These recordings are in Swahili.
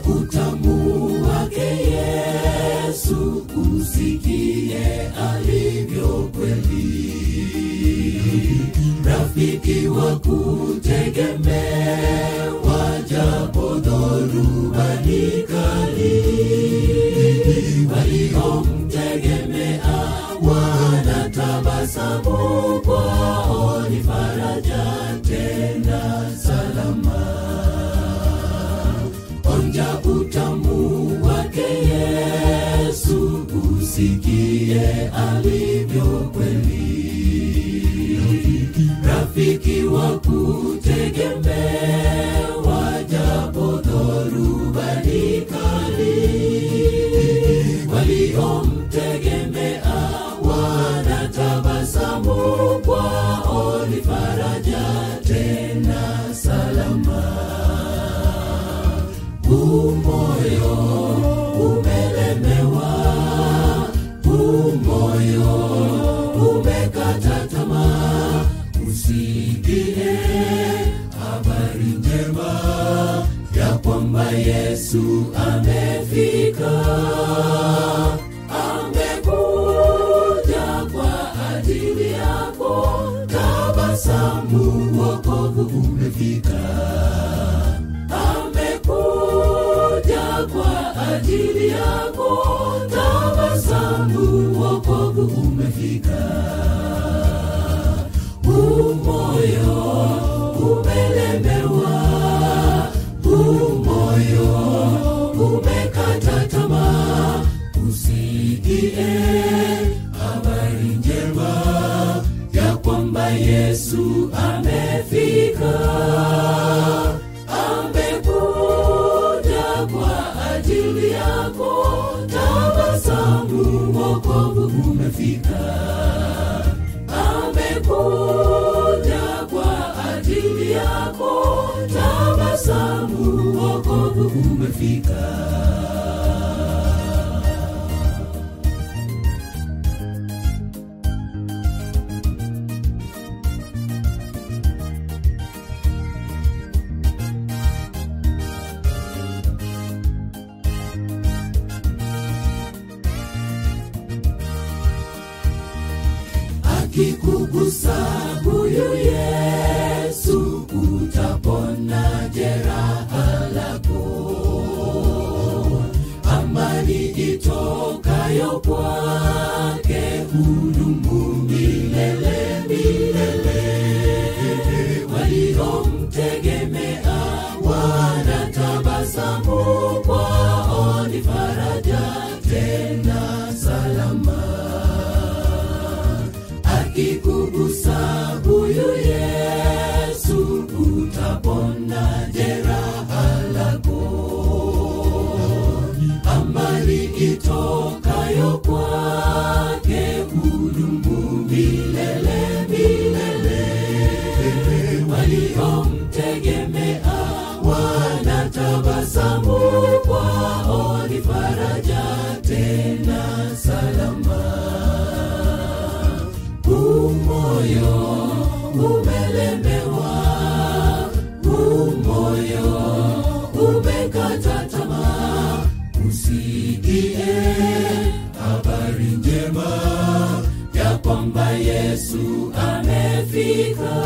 utamu wake Yesu, usikie alivyo kweli, rafiki wa kutegemewa, japo dhoruba ni kali, waliomtegemea wanatabasamu, kwao ni faraja tena salama onja utamu wake Yesu, usikie alivyo kweli, rafiki wa kutegemewa, japo dhoruba ni kali, waliomtegemea wanatabasamu, kwao ni faraja tena salama umoyo umelemewa, umoyo umekata tamaa, usikie habari njema ya kwamba Yesu amefika, amekuja kwa ajili yako. Tabasamu, wokovu umefika amekuja kwa ajili yako. Tabasamu, wokovu umefika. Umoyo umelemewa, umoyo umekata tamaa, usikie habari njema ya kwamba Yesu amefika amekuja kwa ajili yako. Tabasamu, wokovu umefika. Amekuja kwa ajili yako. Tabasamu, wokovu umefika. akikugusa huyu Yesu utapona jeraha lako. Amani itokayo kwake hudumu milele milele. Waliomtegemea wanatabasamu, kwao ni faraja tena salama akikugusa huyu Yesu utapona jeraha lako. Amani itokayo kwake hudumu milele milele. Waliomtegemea wanatabasamu, kwao ni faraja tena salama umoyo umelemewa, umoyo umekata tamaa, usikie habari njema ya kwamba Yesu amefika,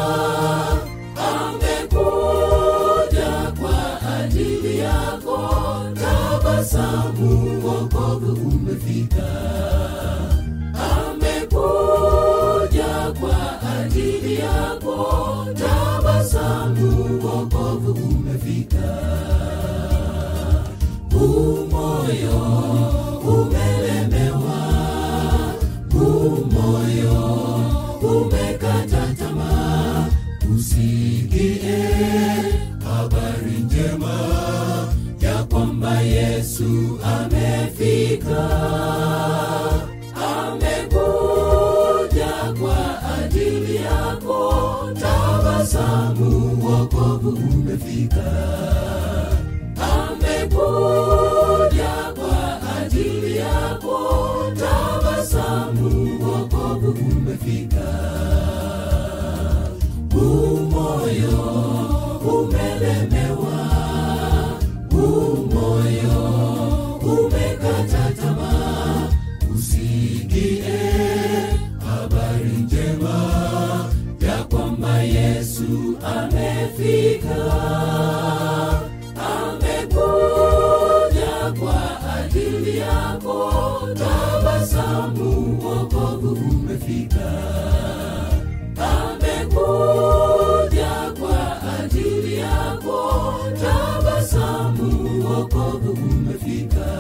amekuja kwa ajili yako. Tabasamu, wokovu umefika amekuja kwa ajili yako. Tabasamu, wokovu umefika. Umoyo umelemewa, umoyo umekata tamaa, usikie habari njema ya kwamba Yesu amefika amekuja kwa ajili yako. Tabasamu, wokovu umefika. Amekuja kwa ajili yako. Tabasamu, wokovu umefika. Umoyo umelemewa, umoyo umefika amekuja kwa ajili yako tabasamu wokovu umefika amekuja kwa ajili yako tabasamu wokovu umefika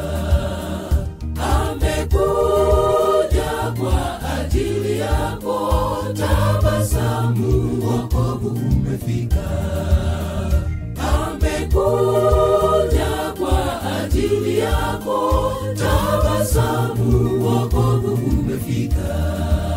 amekuja kwa ajili yako tabasamu wokovu umefika amekuja kwa ajili yako tabasamu wokovu umefika